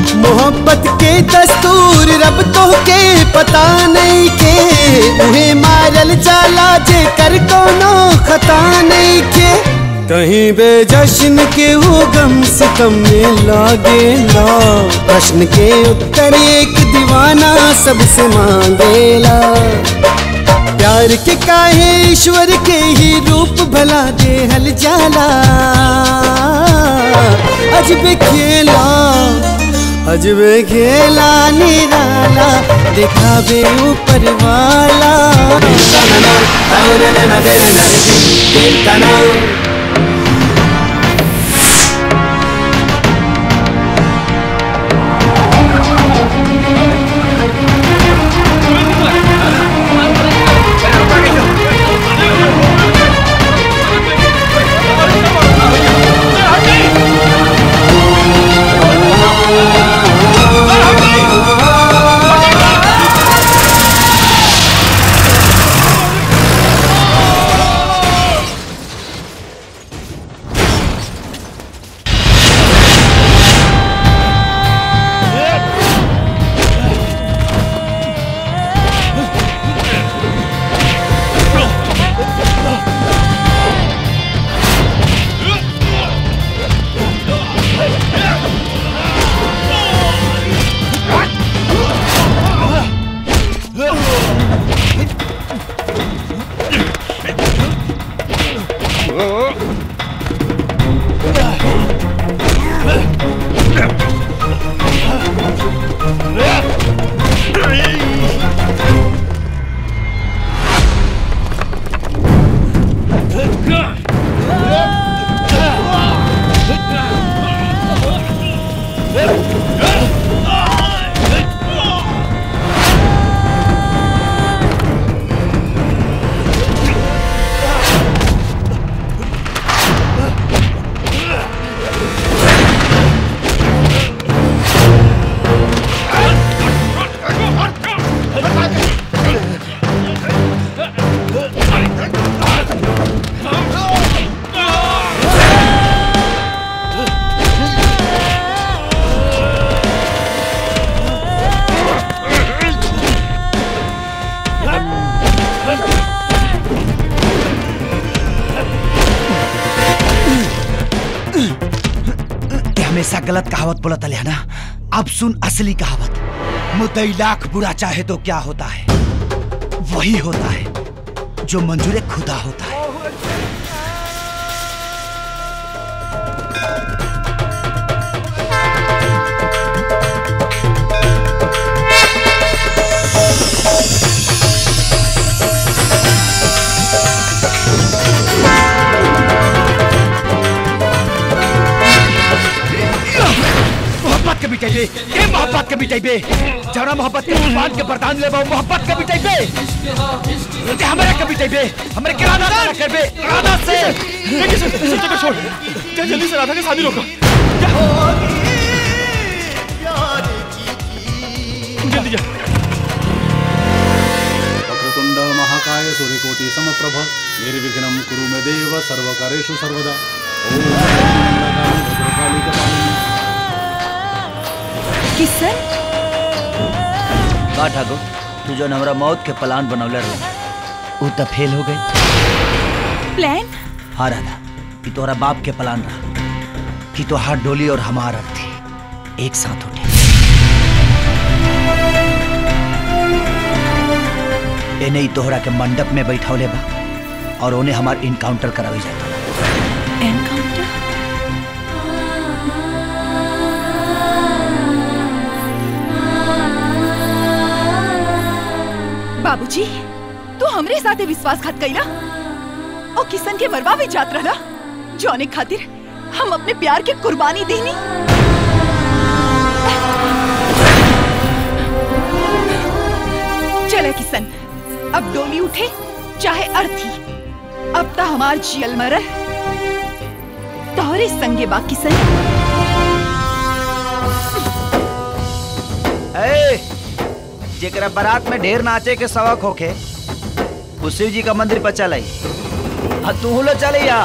मोहब्बत के दस्तूर रब तो के पता नहीं के उन्हें मारल जाला जे कर कोनो खता नहीं के कहीं बेजश्न के वो गम सितम में लागे ला प्रश्न के उत्तर एक दीवाना सबसे मांगेला प्यार के काहे ईश्वर के ही रूप भला दे हल जाला अजब खेला अजब खेला निराला दिखावे ऊपर वाला ते हमेशा गलत कहावत बोलत है ना अब सुन असली कहावत मुद्दई लाख बुरा चाहे तो क्या होता है वही होता है जो मंजूर खुदा होता है मोहब्बत के मिटाई बे ये मोहब्बत के मिटाई बे जरा मोहब्बत के तूफान के बरदान ले मोहब्बत के मिटाई बे ते हमारे के मिटाई बे हमारे किराना ना कर बे किराना से छोड़ जा जल्दी से राधा के शादी रोको जल्दी जा वक्रतुंड महाकाय सूर्यकोटि समप्रभ निर्विघ्नं कुरु मे देव सर्वकारेषु सर्वदा ओम भद्रकाली कपालिनी किसन का ठाकुर तू जो हमरा मौत के प्लान बनौले रहे उ त फेल हो गई प्लान हाँ राधा कि तोहरा बाप के प्लान रहा कि तोहार डोली और हमार अर्थी एक साथ उठे एने ही तोहरा के मंडप में बैठौले बा और उन्हें हमार इनकाउंटर करावे जाता एनकाउंटर बाबूजी तू हमरे साथे विश्वासघात कइला और किसन के मरवा भी जात रहला जौने खातिर हम अपने प्यार के कुर्बानी देनी चले किसन अब डोली उठे चाहे अर्थी अब ता हमार जियल मरल तोहरे संगे बा किसन ए, जेकरा बारात में ढेर नाचे के शौक होखे वो शिव जी का मंदिर पर चल आई हाँ तू लो चले या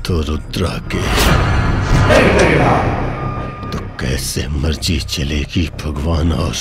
तो रुद्रा के तो कैसे मर्जी चलेगी भगवान और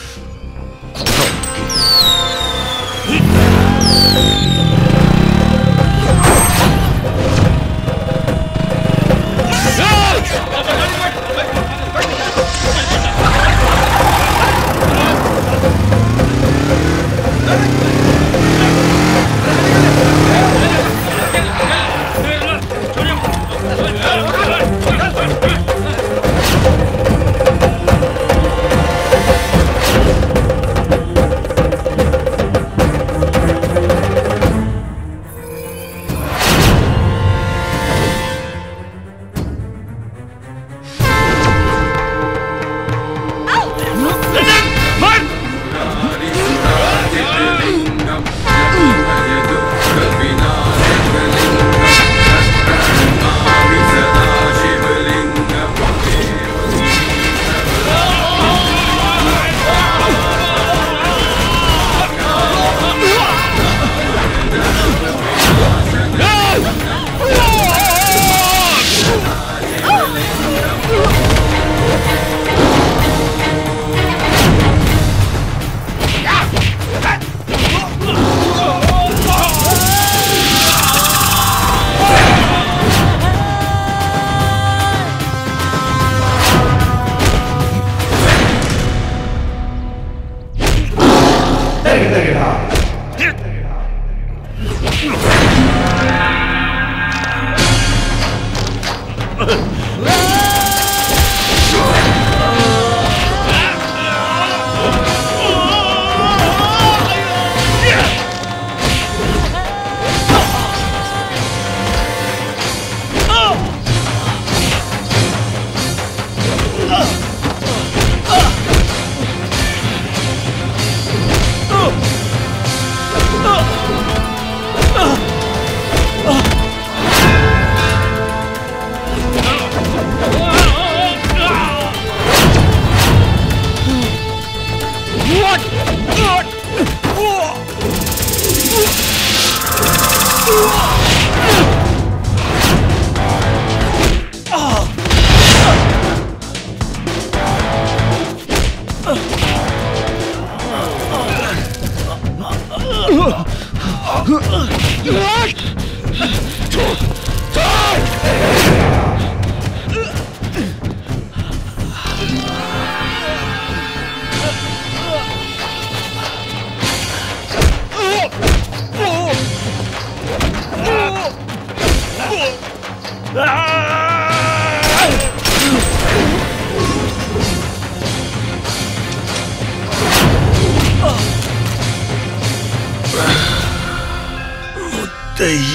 मुद्दई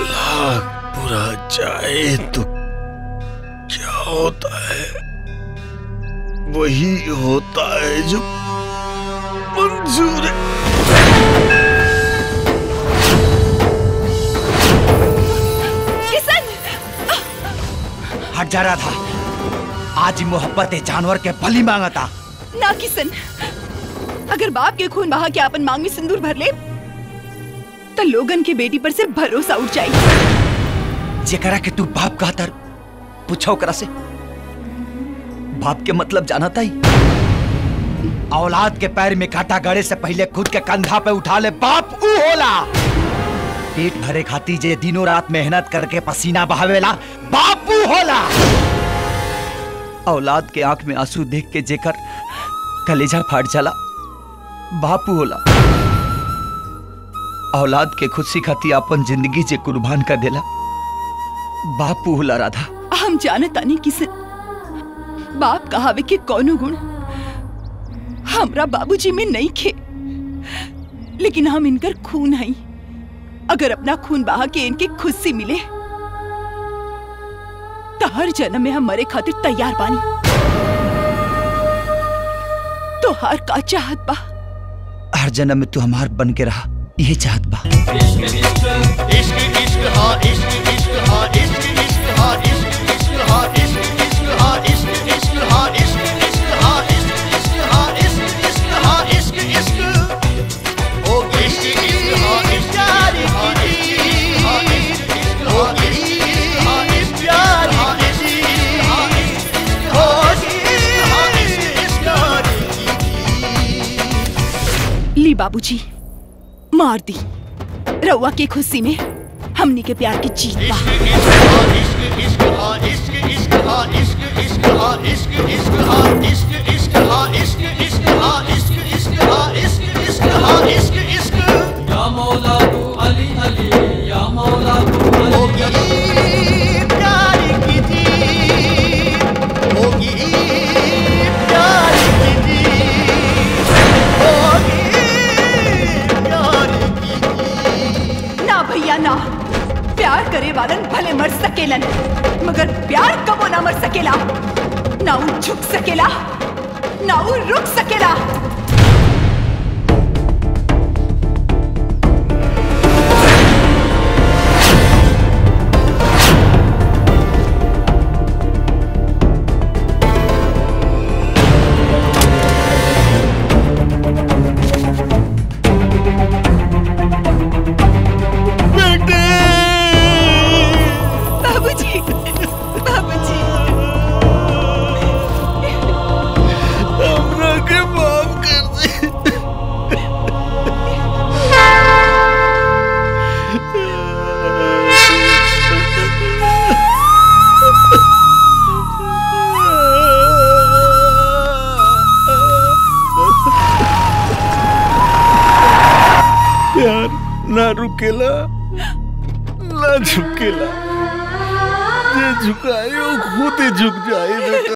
लाख बुरा जाए तो क्या होता है वही होता है जो मंजूर है किशन हट जा रहा था आज ही मोहब्बत जानवर के बलि मांगा था ना किशन अगर बाप के खून बहा के अपन मांग में सिंदूर भर ले तो लोगन के बेटी पर से भरोसा उठ जाए जेकरा के तू बाप कहतर पूछो ओकरा से बाप के मतलब जाना था ही औलाद के पैर में कांटा गड़े से पहले खुद के कंधा पे उठा ले बाप ऊ होला पेट भरे खाती जे दिनों रात मेहनत करके पसीना बहावेला बापू होला औलाद के आंख में आंसू देख के जेकर कलेजा फाट जाला बापू होला औलाद के खुशी खाती अपन जिंदगी जे कुर्बान कर देला बापू होला राधा हम जानत तानी किशन बाप कहावे के कौनो गुण हमरा बाबूजी में नहीं खे लेकिन हम इनकर खून हई अगर अपना खून बहा के इनके खुशी मिले तो हर जन्म में हम मरे खातिर तैयार बानी तो हर का चाहत बा हर जन्म में तू हमार बन के रहा ये चाहत बा इश्क बाबूजी मार दी रउआ के खुशी में हमनी के प्यार की जीत बा ना भैया ना प्यार करे वालन भले मर सकेलन मगर प्यार कबो ना मर सकेला ना उ झुक सकेला ना उ रुक सकेला बाबूजी बाबूजी हमरा के माफ कर दे प्यार ना रुकेला ना झुकेला जे झुकाए वो खुद ही झुक जाए बेटा